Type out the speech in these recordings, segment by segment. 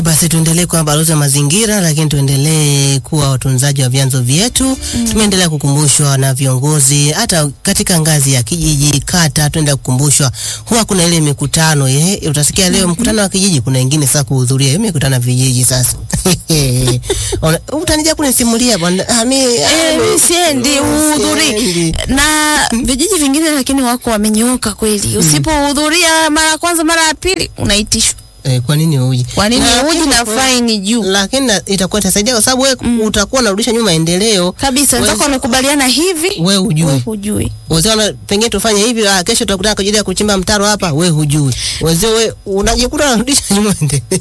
Haya basi, tuendelee kuwa balozi wa mazingira, lakini tuendelee kuwa watunzaji wa vyanzo vyetu. Tumeendelea kukumbushwa na viongozi, hata katika ngazi ya kijiji, kata, tuenda kukumbushwa. Huwa kuna ile mikutano eh, utasikia leo mkutano wa kijiji, kuna wengine sasa kuhudhuria hiyo mikutano ya vijiji. Sasa Ona- utanija kunisimulia bwana, ah, mi Eh, mi siendi uhudhuri siendi. na vijiji vingine, lakini wako wamenyooka kweli. Usipohudhuria mara ya kwanza, mara ya pili unaitishwa. Eh, kwa nini uji? Kwa nini Na- uji na faini juu Lakini na- itakuwa itasaidia kwa sababu wewe utakuwa unarudisha nyuma maendeleo. kabisa? Wewe- Wenzako wamekubaliana hivi, Wewe wewe hujui. hujui. Wazee wana pengine tufanye hivi, ah, kesho tutakutana kwa ajili ya kuchimba mtaro hapa, we hujui. Wazee we unajikuta unarudisha nyuma maendeleo.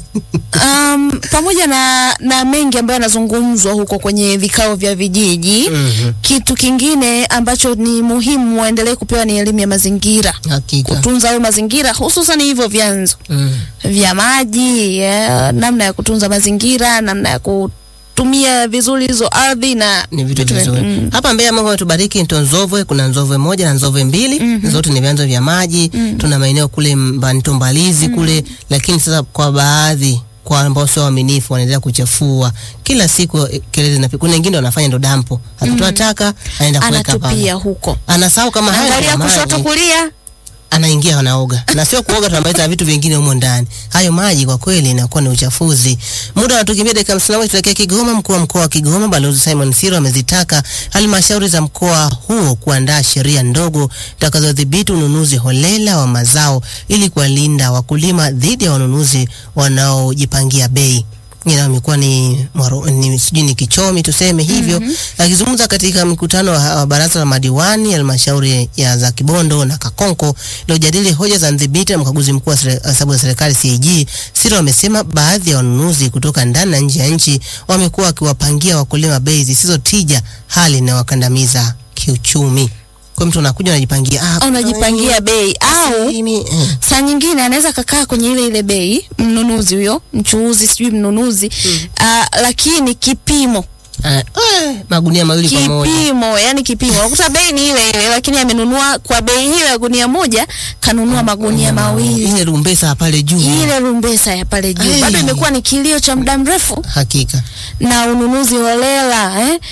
Um, pamoja na, na mengi ambayo yanazungumzwa huko kwenye vikao vya vijiji Mhm. kitu kingine ambacho ni muhimu waendelee kupewa ni elimu ya mazingira, Hakika. kutunza hayo mazingira, hususan hivyo vyanzo Mm. vya maji yeah, namna ya kutunza mazingira, namna ya kutumia vizuri hizo ardhi na Ni vitu vitu- vizuri. mm. Hapa Mbeya Mungu ametubariki nto Nzovwe, kuna Nzovwe moja na Nzovwe mbili, zote ni vyanzo vya maji. Tuna maeneo kule Mbanto Mbalizi kule, lakini sasa kwa baadhi kwa ambao sio waaminifu wanaendelea kuchafua kila siku, eh, kelele zinapiga. Kuna wengine wanafanya ndo dampo, akitoa taka anaenda kuweka pale, anatupia huko, anasahau kama haya angalia ndio kushoto maji. kulia, anaingia anaoga, na sio kuoga, tunamaliza vitu vingine humo ndani. Hayo maji kwa kweli inakuwa ni uchafuzi. Muda unatukimbia dakika hamsini na moja tuelekea Kigoma. Mkuu wa mkoa wa Kigoma Balozi Simon Siro amezitaka halmashauri za mkoa huo kuandaa sheria ndogo zitakazodhibiti ununuzi holela wa mazao ili kuwalinda wakulima dhidi ya wanunuzi wanaojipangia bei ila imekuwa ni, mwaro- ni sijui ni kichomi tuseme hivyo. Akizungumza katika mkutano wa, wa baraza la madiwani halmashauri ya za Kibondo na Kakonko iliyojadili hoja za mdhibiti na mkaguzi mkuu wa sere- hesabu za serikali CAG, Siro amesema baadhi ya wanunuzi kutoka ndani na nje ya nchi wamekuwa wakiwapangia wakulima bei zisizo tija, hali inayowakandamiza kiuchumi. Kwa mtu anakuja anajipangia ah, unajipangia bei au mimi, eh. saa nyingine anaweza kakaa kwenye ile ile bei, mnunuzi huyo, mchuuzi sijui mnunuzi ah, lakini kipimo Ah, eh, magunia mawili kwa moja. kipimo yani kipimo unakuta bei ni ile ile, lakini amenunua kwa bei hiyo ya gunia moja, kanunua magunia mawili. Ile rumbesa pale juu. Ile rumbesa ya pale juu Ai. bado imekuwa ni kilio cha muda mrefu, Hakika. na ununuzi holela eh?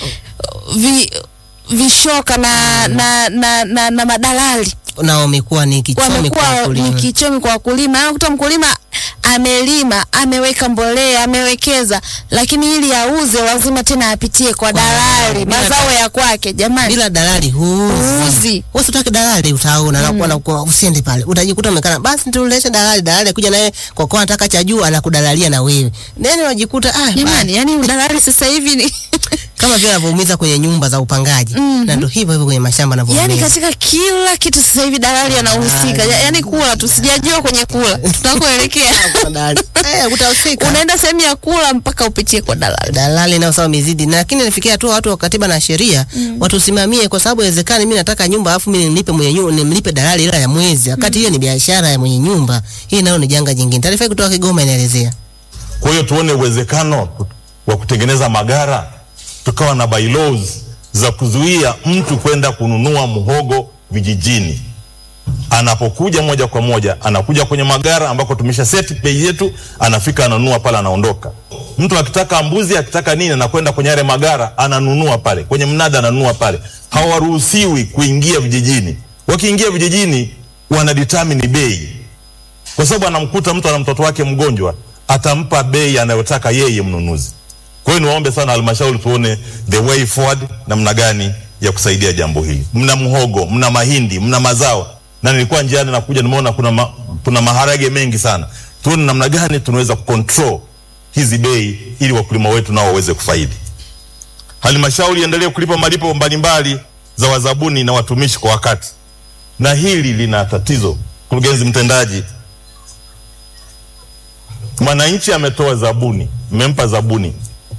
Vi, vishoka na, na, na, na, na madalali nao wamekuwa ni kichomi kwa wamekuwa ni wakulima. kichomi kwa wakulima. Anakuta mkulima amelima, ameweka mbolea, amewekeza, lakini ili auze lazima tena apitie kwa dalali bila mazao ya kwake. Jamani, Bila dalali huuzi. Huuzi. Wewe utaki dalali utaona na kuona kwa usiende pale. Utajikuta umekana basi tulete dalali dalali akuja naye kwa kwa anataka cha juu anakudalalia na wewe. Nani unajikuta ah jamani, yani udalali sasa hivi ni kama vile anavyoumiza kwenye nyumba za upangaji. Na ndio hivyo hivyo kwenye mashamba yani anavyoumiza. katika kila kitu sasa hivi dalali anahusika. Ya- Yani kula tu, sijajua kwenye kula tunakoelekea. Dalali. Eh utahusika. Unaenda sehemu ya kula mpaka upitie kwa dalali. dalali nao sawa mizidi na lakini nafikia tu watu wa katiba na sheria watusimamie, kwa sababu inawezekana mimi nataka nyumba alafu mimi nilipe mwenye nyumba nimlipe dalali ila ya mwezi, wakati hiyo ni biashara ya mwenye nyumba. Hii nayo ni janga jingine. Taarifa hii kutoka Kigoma inaelezea Kwa hiyo tuone uwezekano wa kutengeneza magara, tukawa na bylaws za kuzuia mtu kwenda kununua muhogo vijijini. Anapokuja moja kwa moja, anakuja kwenye magara ambako tumesha set bei yetu, anafika ananunua pale, anaondoka. Mtu akitaka mbuzi, akitaka nini, anakwenda kwenye yale magara, ananunua pale kwenye mnada, ananunua pale. Hawaruhusiwi kuingia vijijini. Wakiingia vijijini, wanadetermine bei kwa sababu anamkuta mtu ana mtoto wake mgonjwa, atampa bei anayotaka yeye mnunuzi. Kwa hiyo niwaombe sana halmashauri, tuone the way forward, namna gani ya kusaidia jambo hili. Mna mhogo, mna mahindi, mna mazao, na nilikuwa njiani nakuja, nimeona kuna, ma, kuna maharage mengi sana. Tuone namna gani tunaweza kucontrol hizi bei ili wakulima wetu nao waweze kufaidi. Halmashauri iendelee kulipa malipo mbalimbali za wazabuni na watumishi kwa wakati, na hili lina tatizo. Mkurugenzi mtendaji, mwananchi ametoa zabuni, mmempa zabuni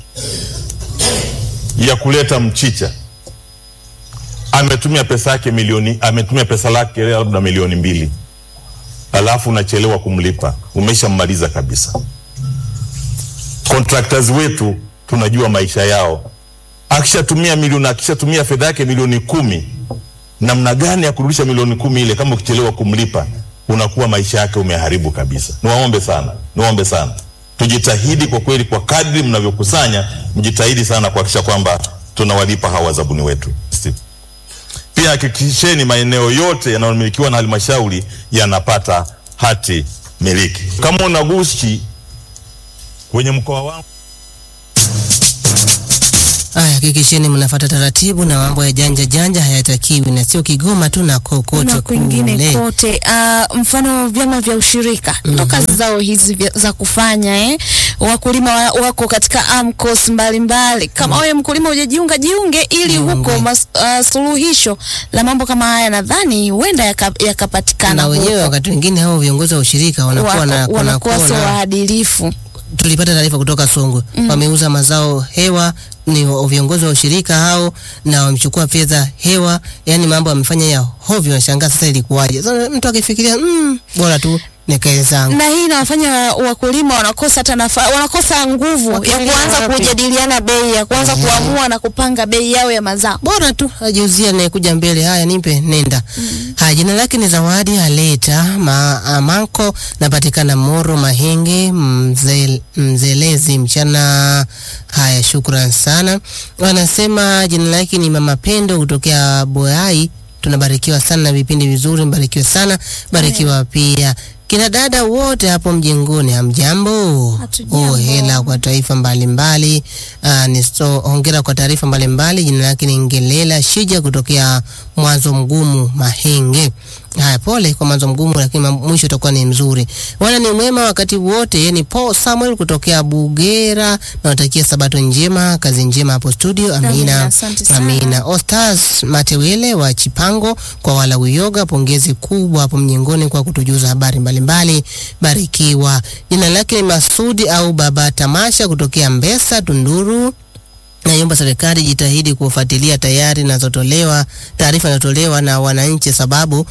ya kuleta mchicha, ametumia pesa yake milioni, ametumia pesa lake labda milioni mbili, alafu unachelewa kumlipa, umeshammaliza kabisa. Contractors wetu tunajua maisha yao, akishatumia milioni, akishatumia fedha yake milioni kumi, namna gani ya kurudisha milioni kumi ile kama ukichelewa kumlipa unakuwa maisha yake umeharibu kabisa. Niwaombe sana, niwaombe sana tujitahidi kwa kweli, kwa kadri mnavyokusanya, mjitahidi sana kuhakikisha kwamba tunawalipa hawa wazabuni wetu. Pia hakikisheni maeneo yote yanayomilikiwa na halmashauri yanapata hati miliki. Kama unagushi kwenye mkoa wangu Aya, hakikisheni mnafuata taratibu na mambo ya janja janja hayatakiwi, na sio Kigoma tu na kokote na kwingine kule. kote. Uh, mfano vyama vya ushirika ndo kazi zao hizi vya- za kufanya eh. Wakulima wa, wako katika AMCOS mbalimbali. Kama wewe mkulima hujajiunga, jiunge ili huko mas, uh, suluhisho la mambo kama haya nadhani huenda yaka- yakapatikana Na wenyewe huko. wakati mwingine hao viongozi wa ushirika wanakuwa Wako- na wanakuwa sio wanakuwa na waadilifu. tulipata taarifa kutoka Songwe wameuza mazao hewa, ni wa- viongozi wa ushirika hao, na wamechukua fedha hewa, yani mambo wamefanya ya hovyo. Nashangaa sasa ilikuwaje? Sasa mtu akifikiria mm, bora tu nikae zangu. na hii inawafanya wakulima wanakosa hata nafa, wanakosa nguvu ya Wakimbilia kuanza wapi? kujadiliana bei ya kuanza kuamua na kupanga bei yao ya mazao. bora tu ajiuzia anayekuja mbele, haya nipe, nenda. Haya, jina lake ni Zawadi Aleta ma, Amanko, napatikana Moro Mahenge mzel, Mzelezi mchana. Haya, shukran sana. Wanasema jina lake ni Mama Pendo kutokea Boyai. Tunabarikiwa sana na vipindi vizuri, mbarikiwe sana, barikiwa pia kina dada wote hapo mjengoni, hamjambo? Hatujambo. Oh, hela kwa taifa mbalimbali. Uh, ni so, hongera kwa taarifa mbalimbali. Jina lake ni Ngelela Shija kutokea Mwanzo Mgumu Mahenge. Haya, pole kwa mwanzo mgumu, lakini mam- mwisho utakuwa ni mzuri. Wana ni mwema wakati wote. Yeye ni Paul Samuel kutokea Bugera. Nawatakia sabato njema, kazi njema hapo studio. Amina, Amina, asante sana. amina. Ostas Matewele wa Chipango kwa wala uyoga, pongezi kubwa hapo mjengoni kwa kutujuza habari mbalimbali. Barikiwa. Jina lake ni Masudi au Baba Tamasha kutokea Mbesa Tunduru. Naiomba serikali jitahidi kufuatilia tayari nazotolewa taarifa inazotolewa na wananchi, sababu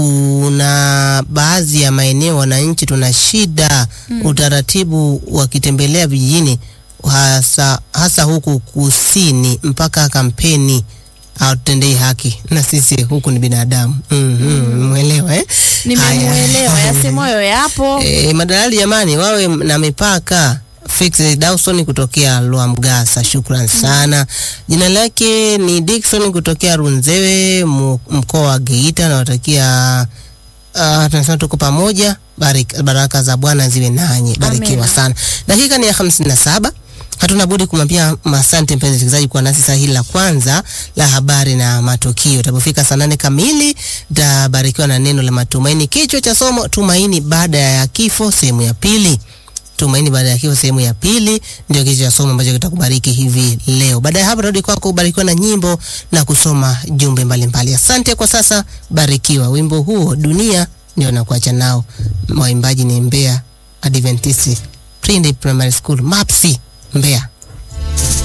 kuna baadhi ya maeneo wananchi tuna shida utaratibu wakitembelea vijijini, hasa, hasa huku kusini mpaka kampeni hawatutendei haki, na sisi huku ni binadamu. mm Mwelewa eh? Nimemuelewa, Haya. yasemoyo yapo. E, madalali jamani, wawe na mipaka. Fix Dawson kutokea Lwamgasa, shukran sana. Jina lake ni Dickson kutokea Runzewe, mu- mkoa wa Geita. Nawatakia uh, tunasema tuko pamoja. Barik, baraka za Bwana ziwe nanyi, barikiwa Amina. sana. Dakika ni ya hamsini na saba. Hatuna budi kumwambia asante mpenzi msikilizaji kwa nasi saa hili la kwanza la habari na matukio. Tapofika saa nane kamili tabarikiwa na neno la matumaini. Kichwa cha somo tumaini baada ya kifo, sehemu ya pili. Tumaini baada ya kifo, sehemu ya pili ndio kichwa cha somo ambacho kitakubariki hivi leo. Baada ya hapo, rudi kwako ubarikiwa na nyimbo na kusoma jumbe mbalimbali. Asante kwa sasa, barikiwa. Wimbo huo dunia ndio nakuacha nao. Waimbaji ni Mbeya Adventist Trinity Primary School Mapsi Mbeya.